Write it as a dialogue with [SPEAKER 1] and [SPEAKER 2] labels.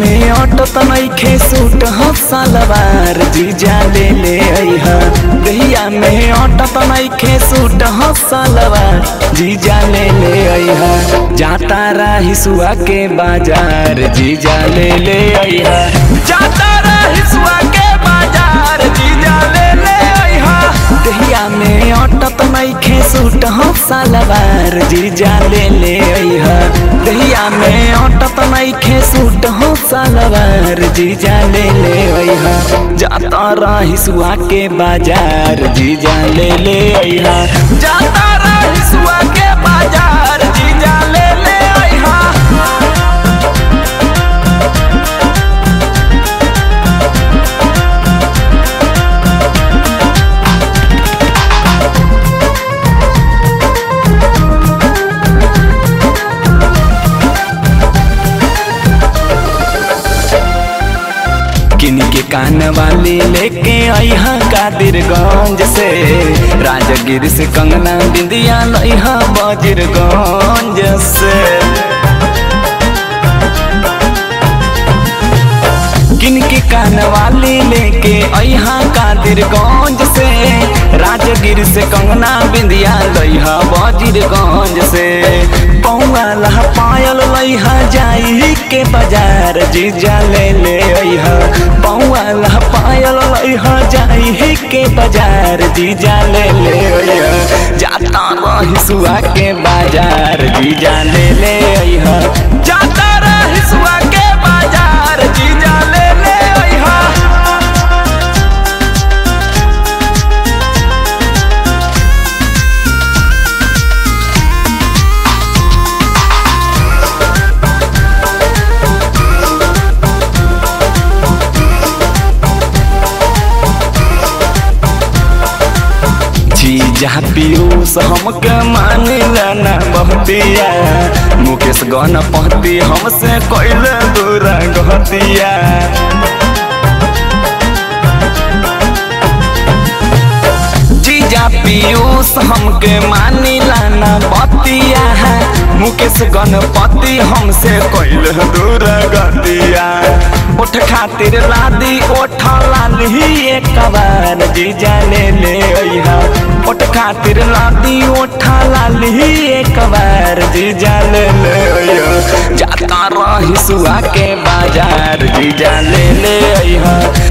[SPEAKER 1] में अटत नइखे सूट ह सलवार जीजा ले ले अइहा दहिया में अटत नइखे सूट ह सलवार जीजा ले ले अइहा जाता रही सुआ के बाजार जीजा ले ले अइहा जाता रही सुआ के बाजार जीजा ले ले अइहा दहिया में अटत नइखे सूट ह सलवार जीजा ले ले अइहा दहिया में अटत नइखे सूट ह सलवार जीजा ले ले अइहा जाता रही सुआ के बाजार जीजा ले ले अइहा जाता रही सुआ के बाजार जीजा ले ले अइहा किन के कान वाली लेके अइहा कादिरगंज से राजगिर से कंगना बिंदिया लइहा बजरगंज से किन के कान वाली लेके अइहा कादिरगंज से राजगिर से कंगना बिंदिया लइहा बजरगंज से पौआ लहा पायल लइहा जाई के बाजार जीजा ले ले अइहा पौआ लहा पायल लइहा जाई के बाजार जीजा ले ले अइहा जाता रही सुआ के बाजार जीजा ले ले अइहा जाता रही सुआ के बाजार जीजा ले ले अइहा जीजा पीयूष हमके मानिला ना बहतिया मुकेश गन पहती हमसे कैल दूर गहतिया जीजा पीयूष हमके मानिला ना बतिया मुकेश गणपति हमसे कैल दूर गतिया उठ खातिर लादी ओठ लाली एक बार जीजा ले ले अइहा उठ खातिर लादी ओठ लाली एक बार जीजा ले ले अइहा जाता रही सुआ के बाजार जीजा ले ले अइहा